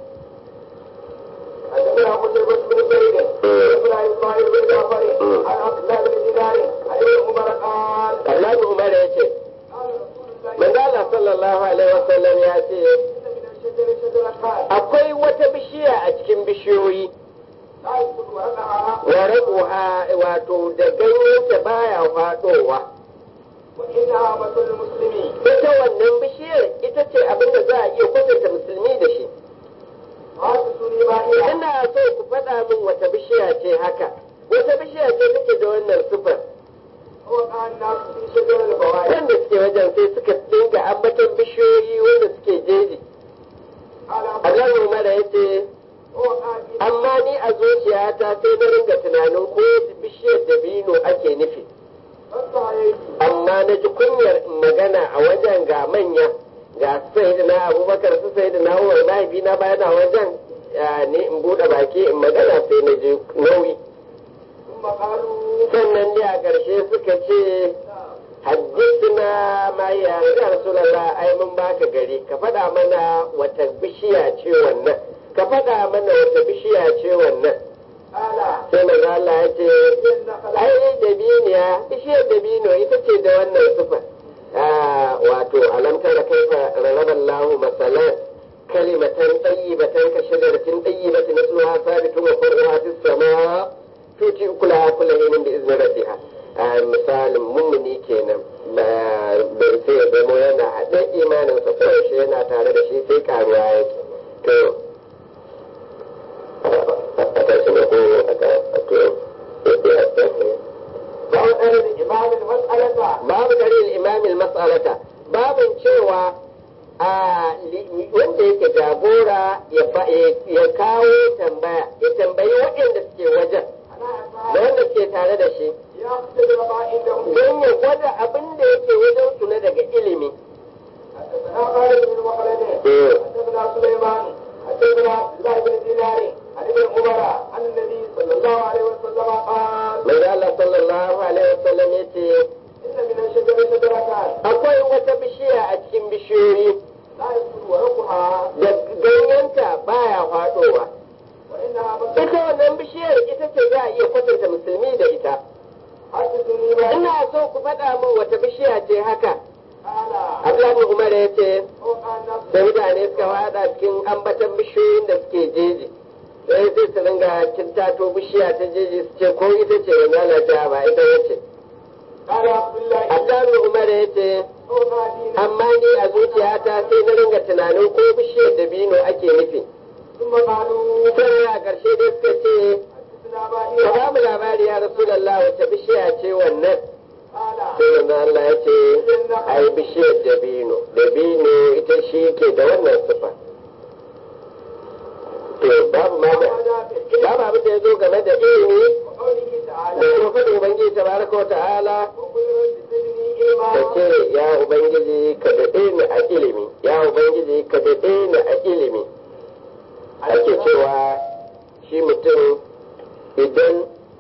حدثنا قتيبة بن سعيد حدثنا إسماعيل بن جعفر عن عبد الله بن دينار عن ابن عمر قال Allah Umar ya ce قال رسول الله manzo Allah sallallahu alaihi wa sallam ya ce إن من الشجر شجرة akwai wata bishiya a cikin bishiyoyi لا يسقط ورقها wa rabuha wato da ganyenta baya faɗowa وإنها مثل المسلمين ita wannan bishiyar ita ce abin da za a iya kwatanta musulmi da shi حادثني ما هي ina so ku faɗa min wata bishiya ce haka wata bishiya ce take da wannan sifar وقع الناس في شجر الفوائد wanda suke wajen sai suka dinga ambaton bishiyoyi wanda suke jeji قال Allah Umar ya ce وقع في amma ni a zuciyata sai na ringa tunanin ko bishiyar dabino ake nufi فانتهيت amma na ji kunyar in magana a wajen ga manya ga su sai na abubakar su sai na umar mahaifina bayana wajen ah, ne in buɗe baki in magana sai na ji nauyi ثم قالوا sannan ne a ƙarshe suka ce haddisuna ma ya ya rasulullah ai mun baka gari ka faɗa mana wata bishiya ce wannan ka faɗa mana wata bishiya ce wannan قال sai manzo Allah ya ce ai dabiniya bishiyar dabino ita ce da wannan sufa wato alam tara kaifa rarraba Allahu masalan kalimatan tayyibatan ka shajaratin tayyibatin asluha sabitun wa far'uha fis sama tuti ukulaha kullu hinin bi izni rabbiha misalin mummuni kenan ba sai ya zama yana haɗe imaninsa ko yaushe yana tare da shi sai karuwa yake ya kawo tambaya ya tambayi waɗanda suke wajen da wanda suke tare da shi don ya gwada abin da yake wajen su na daga ilimi حدثنا خالد بن مخلد حدثنا سليمان حدثنا عبد الله بن دينار عن ابن عمر عن النبي صلى الله عليه وسلم قال Mai Allah sallallahu alaihi wasallam ya ce ان من الشجر شجرتان akwai wata bishiya a cikin bishiyoyi لا يسكن ورقها da ganyenta baya faɗowa. وانها Ita مسكن wannan bishiyar ita ce za a iya kwatanta musulmi da ita. حدثني ما Ina so ku faɗa min wata bishiya ce haka. قال Abdullahi Umar ya ce وقع النفس sai mutane suka faɗa cikin ambatan bishiyoyin da suke jeji. Sai sai su ringa kintato bishiya ta jeji su ce ko ita ce wanda ta ba ita wace. قال عبد الله Abdullahi Umar ya ce وقع دينا amma ni a zuciyata sai na ringa tunanin ko bishiyar dabino ake nufi. ثم قالوا Sai a ƙarshe dai suka ce حدثنا ka باهرا ba mu labari ya Rasulallah wace bishiya ce wannan. قال sai manzo Allah ya ce ai bishiyar dabino dabino ita shi ke da wannan sifa to babu ma da babu abin da ya zo game da ilimi وقوله da تعالى kuma faɗin ubangiji tabaraka wa ta'ala وقل رب زدني علما da ce ya ubangiji ka daɗe ni a ilimi ya ubangiji ka daɗe ni a ilimi ake cewa shi mutum idan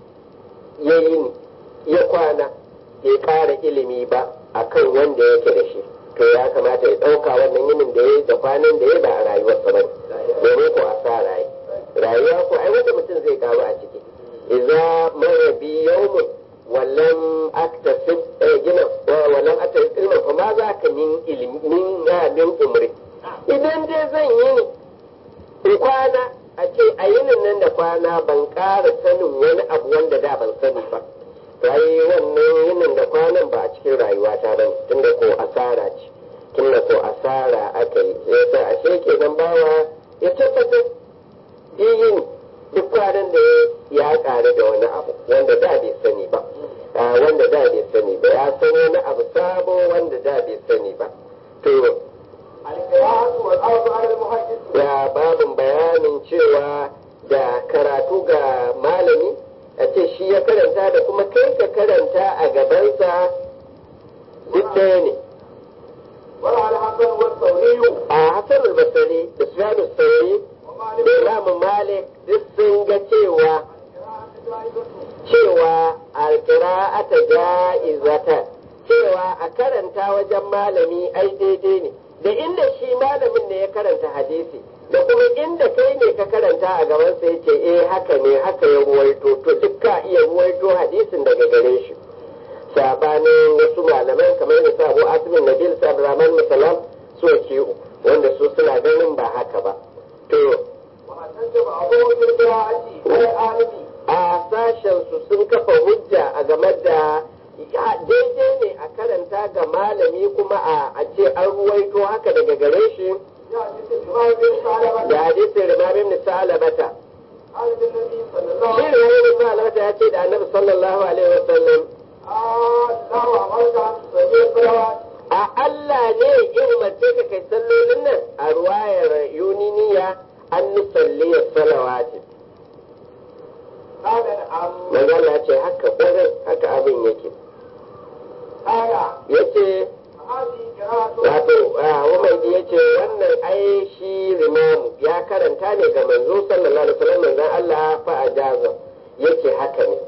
ya yi ya kwana ya ƙara ilimi ba akan wanda yake da shi to ya kamata ya ɗauka wannan yinin da ya yi da kwanan da ya ba a rayuwarsa ba domin ko a sa rayu rayuwa ko ai wanda mutum zai karu a ciki idza mara bi yawmun wallan aktasib gina wallan aktasib ilmin fa ma za ka min ilmi min min umri idan dai zan yi ni in kwana a ce a yinin nan da kwana ban ƙara sanin wani abu wanda da ban sani ba yi wannan yinin da kwanan ba a cikin rayuwata ba ne tunda ko asara ce tunda ko asara aka yi yasa ashe kenan bawa ya tabbatar yin duk kwanan da ya ƙare da wani abu wanda da bai sani ba wanda da bai sani ba ya san wani abu sabo wanda da bai sani ba to القراءة والأرض على المحدث ya babin bayanin cewa da karatu ga malami a ce shi ya karanta da kuma kai ka karanta a gabansa duk ɗaya ne وعلى الحسن والثوري a hassan albasari da sufyanu sauri ومالك da imamu malik duk sun ga cewa القراءة جائزة cewa alƙira'ata ja'izata cewa a karanta wajen malami ai daidai ne da inda shi malamin ne ya karanta hadisi da kuma inda kai ne ka karanta a gaban sa yace eh haka ne haka ya ruwaito to duk ka iya ruwaito hadisin daga gare shi sabanin wasu malaman kamar da sa Abu Asimin Nabil sa Abdurrahman Musallam su waki'u wanda su suna ganin ba haka ba to واحتج بعضهم بالقراءة والعالم a sashensu sun kafa hujja a game da ya daidai ne a karanta ga malami kuma a a ce an ruwaito haka daga gare shi يأتي الإمام بن سالمة da hadisin rimabin nisalabata قال النبي صلى الله shi عليه وسلم rimabin nisalabata ya ce da annabi sallallahu alaihi wasallam آه الله أمرك أن تصلي الصلوات a Allah ne ya umarce ka kai sallolin nan a ruwayar yuniniya an nusalli salawati قال نعم manzo Allah ya ce haka kwarai haka abin yake قال yace هذه قراءة wato Umar ya ce wannan ai shi limamu ya karanta ne ga manzo sallallahu alaihi wasallam manzon Allah fa ajaza yake haka ne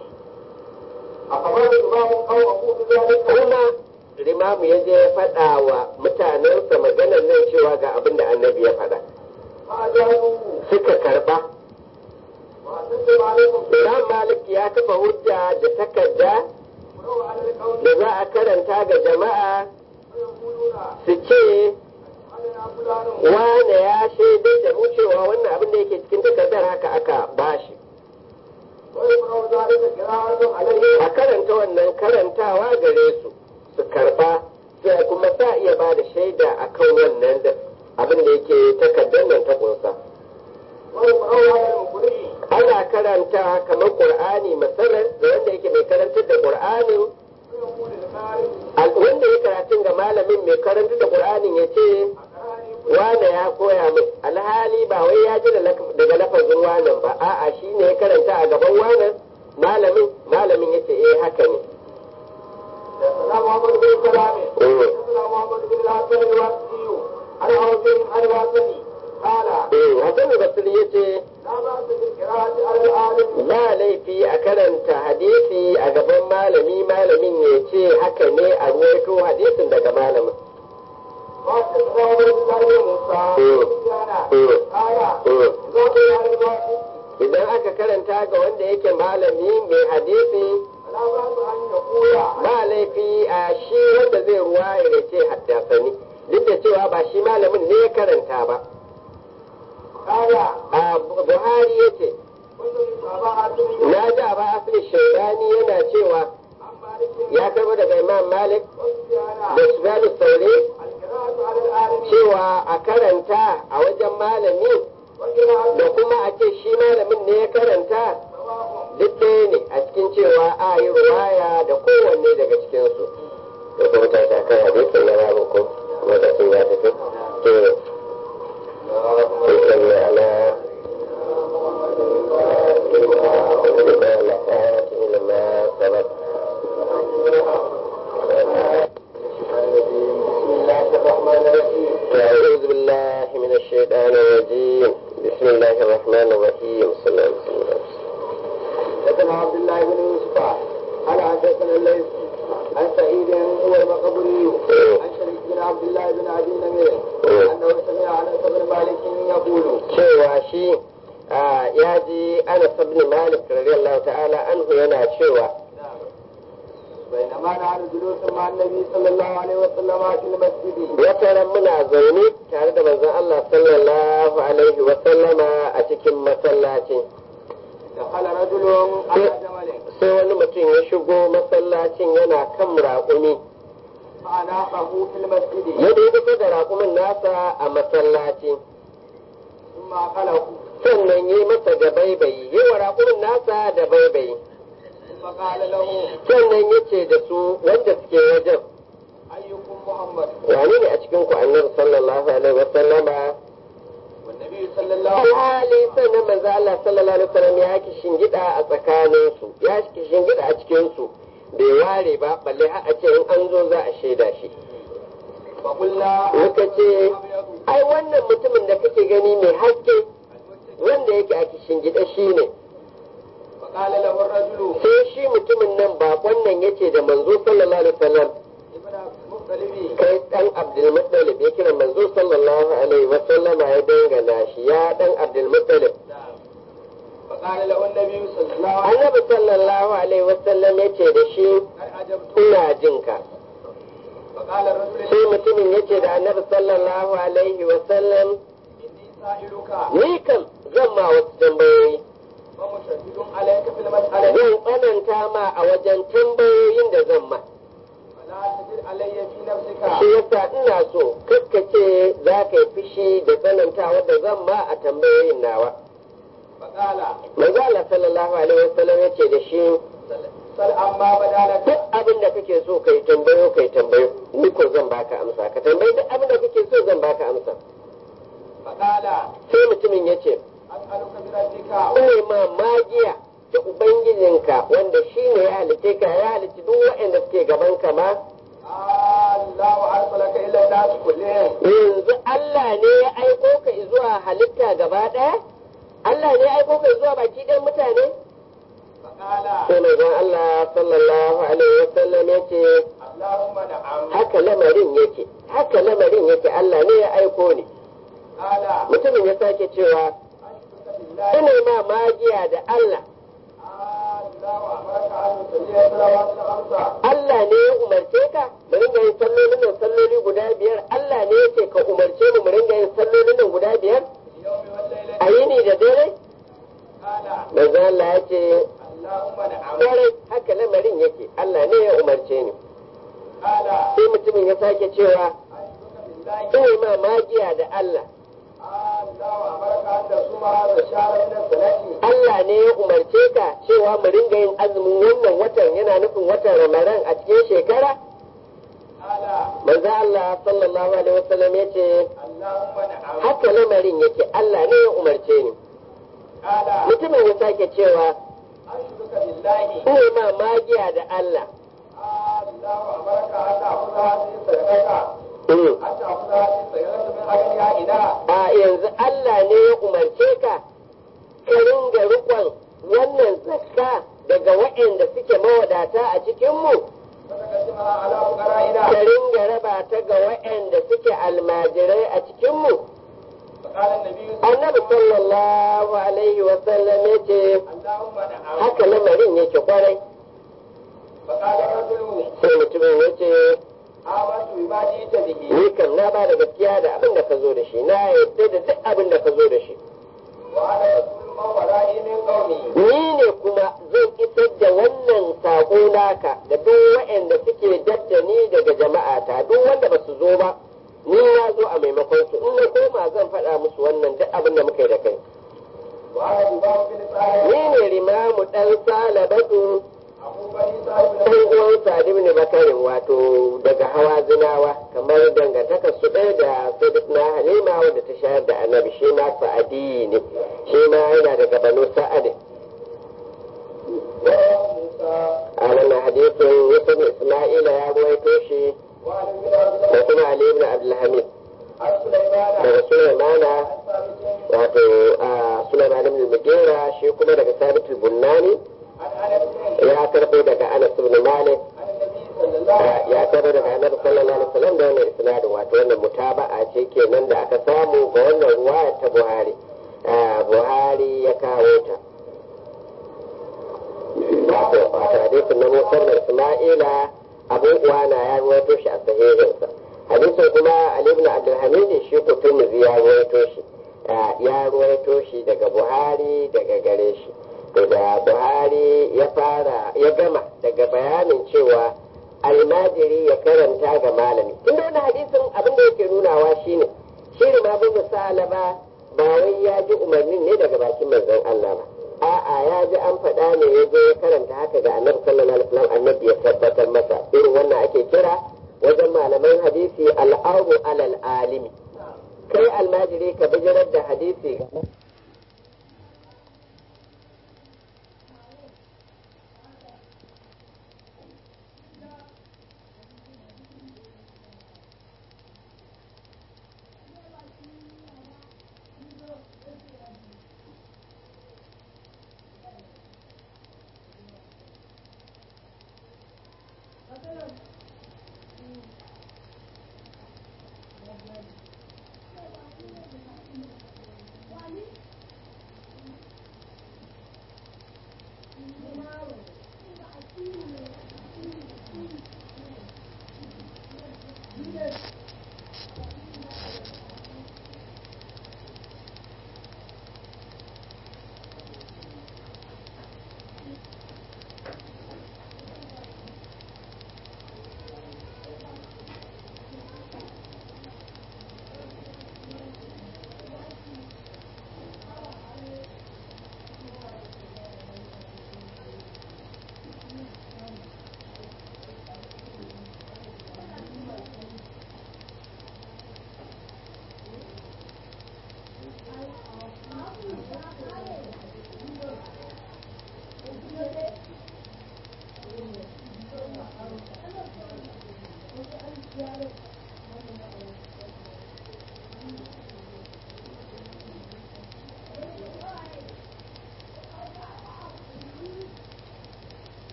أخبر الإمام أو أقول ذلك kuma limamu ya je ya faɗa wa mutanensa maganar nan cewa ga abin da annabi ya faɗa فأجابوه suka karba وأسلم عليكم Imam Malik ya kafa hujja da takarda ولو على القول da za a karanta ga jama'a فيقولون su ce علينا فلان wane ya shaidar da mu cewa wannan abin da yake cikin takardar haka aka bashi ويقرأ ذلك قراءة عليه a karanta wannan karantawa gare su su karba sai kuma sa iya ba da shaida a kan wannan da abin da yake takardar nan ta kunsa ويقرأ على المقرئ ana karanta kamar qur'ani masalan da wanda yake mai karantar da qur'anin ويقول القارئ al- wanda ya karatun ga malamin mai karantar da qur'anin ya ce أقرأني wane ya koya min alhali alhali ba wai ya ji daga lafazin wanan ba a'a shi ne ya karanta a gaban wanan malamin malamin yace eh haka ne حدثنا محمد بن سلام حدثنا محمد بن الحسن الواسطي عن عوف عن الحسن قال eh Hassan Basri yace لا بأس بالقراءة على العالم ba laifi a karanta hadisi a gaban malami malamin ya ce haka ne a ruwaito hadisin daga malamin وحدثنا عبد الله بن موسى قال إذا قيل على الواحد idan aka karanta ga wanda yake malami mai hadisi فلا بأس أن يقول ba laifi a shi wanda zai ruwa ya ce haddasani duk da cewa ba shi malamin ne ya karanta ba قال a buhari ya ce كنت متابعة من na ji a ba asali shaidani yana cewa عن مالك ya karbo daga imam malik وسفيان da sufyanu sauri القراءة على العالم cewa a karanta a wajen malami وقراءة da kuma a ce shi malamin ne ya karanta سواء duk ɗaya ne a cikin cewa a yi ruwaya da kowanne daga cikinsu da kuma ta ta kan hadisin na babu ko lokacin ya tafi to salli ala بسم الله الرحمن الرحيم أعوذ بالله من الشيطان الرجيم بسم الله الرحمن الرحيم صلى الله عليه وسلم حدثنا عبد الله بن يوسف قال حدثنا الليث عن سعيد هو المقبري عن شريك بن عبد الله بن ابي نمير انه سمع انس بن مالك يقول cewa shi a, ya ji Anas ibn Malik radiyallahu ta'ala anhu yana cewa بينما نحن جلوس مع النبي صلى الله عليه وسلم في المسجد wata ran muna zaune tare da manzon Allah sallallahu alaihi wa sallama a cikin masallaci دخل رجل على جمل sai wani mutum ya shigo masallacin yana kan raƙumi فأناقه في المسجد ya dai kusa da raƙumin nasa a masallaci ثم أقله sannan yi masa da baibayi yi wa raƙumin nasa da baibayi ثم قال له sannan ya ce da su wanda suke wajen أيكم محمد wani ne a cikin ku annabi sallallahu alaihi wa sallama والنبي صلى الله عليه وسلم alhali sannan manzo Allah sallallahu alaihi wasallam ya ki shingida a tsakanin su ya ki shingida a cikin su bai ware ba balle har a ce in an zo za a shaida shi فقلنا muka ce ai wannan mutumin da kake gani mai haske wanda yake a kishin gida shi ne فقال له الرجل sai shi mutumin nan bakon nan yace da manzo sallallahu alaihi wasallam ابن مختلفي kai dan Abdul Muttalib ya kira manzo sallallahu alaihi wasallama ya dangana shi ya dan Abdul Muttalib فقال له النبي صلى الله عليه annabi sallallahu alaihi wasallam yace da shi وسلم قد عجبت ina jinka فقال الرجل sai mutumin yace da annabi sallallahu alaihi wasallam إني سائلك ni kam zan ma wasu tambayoyi ومشدد عليك في المسألة zan tsananta ma a wajen tambayoyin da zan ma فلا تجد علي في نفسك shi yasa ina so kaskace za ka yi fushi da tsanantawa da zan ma a tambayoyin nawa فقال manzo Allah sallallahu alaihi wasallam yace da shi سل عما بدا لك duk abin da kake so kai tambayo kai tambayo ni ko zan baka amsa ka tambayi duk abin da kake so zan baka amsa فقال sai mutumin yace أسألك بربك ne ma magiya da ubangijinka wanda shi ne ya halitte ka ya halitti duk waɗanda suke gaban ka ma الله أرسلك إلى الناس كلهم yanzu Allah ne ya aiko ka zuwa halitta gaba ɗaya Allah ne ya aiko ka zuwa baki ɗayan mutane فقال sai manzon Allah sallallahu alaihi wasallam yace اللهم نعم haka lamarin yake haka lamarin yake Allah ne ya aiko ni قال mutumin ya sake cewa أشهد بالله ina ma magiya da Allah الله أمرك أن تصلي الصلوات الخمسة Allah ne ya umarce ka mu ringa yin sallolin nan salloli guda biyar Allah ne yake ka umarce mu mu ringa yin sallolin nan guda biyar في اليوم والليلة a yini da dare قال manzo Allah ya ce اللهم نعم kwarai haka lamarin yake Allah ne ya umarce ni قال sai mutumin ya sake cewa أشهد بالله ina ma magiya da Allah الله أمرك أن تصوم هذا الشهر من السنة Allah ne ya umarce ka cewa mu ringa yin azumin wannan watan yana nufin watan Ramadan a cikin shekara قال manzo Allah sallallahu alaihi wasallam ya ce اللهم نعم haka lamarin yake Allah ne ya umarce ni قال mutumin ya sake cewa أشرك بالله ina ma magiya da Allah الله أمرك أن تأخذ هذه الصدقة Mm. أن تأخذ هذه الصدقة من أغنيائنا a yanzu Allah ne ya umarce ka ka ringa rikon wannan zakka daga waɗanda suke mawadata a cikinmu فتقسمها على فقرائنا ka ringa raba ta ga waɗanda suke almajirai a cikinmu فقال النبي annabi sallallahu alaihi wasallam ya ce اللهم نعم haka lamarin yake kwarai فقال الرجل sai mutumin ya ce آمنت بما جئت به ni kam na ba da gaskiya da abin da ka zo da shi na yarda da duk abin da ka zo da shi وأنا رسول من ورائي من قومي ni ne kuma zan isar da wannan saƙo naka da duk waɗanda suke dadda ni daga jama'ata duk wanda ba su zo ba ni na zo a maimakon su in na koma zan faɗa musu wannan duk abin da muka yi da kai وأنا بباب بن سعيد ni ne rimamu ɗan salabatu أبو بني سعيد بن ɗan uwan sa'ad ibn bakarin wato daga hawa zinawa kamar dangantaka su ɗaya da sayyidina halima wadda ta shayar da annabi shi ma sa'adi ne shi ma yana daga banu sa'adin a wannan hadisin yusuf isma'ila ya ruwaito shi وعن ابن عبد da kuma ali ibn abdulhamid عن سليمان daga sulaimana عن ثابت wato a sulaiman ibn mugera shi kuma daga sabit al-bunnani عن انس ya karbo daga anas ibn malik عن النبي صلى الله عليه ya karbo daga annabi sallallahu alaihi wasallam da wannan isnadin wato wannan mutaba'a ce kenan da aka samu ga wannan ruwaya ta buhari Ah, buhari ya kawo ta wato wato hadisin na musar da isma'ila abu uwana ya ruwaito shi a sahihinsa hadisin kuma ali ibn abdulhamid shi ko turmuzi ya ruwaito shi Ah, ya ruwaito shi daga buhari daga gare shi to da buhari ya fara ya gama daga bayanin cewa almajiri ya karanta ga malami tunda wani hadisin abin da yake nunawa shine shi ne ma bin salaba ba wai ya ji umarnin ne daga bakin manzon Allah ba a'a ya ji an faɗa ne ya zo ya karanta haka ga annabi sallallahu alaihi wasallam annabi ya tabbatar masa irin wannan ake kira wajen malaman hadisi al'aru alal alimi kai almajiri ka bijirar da hadisi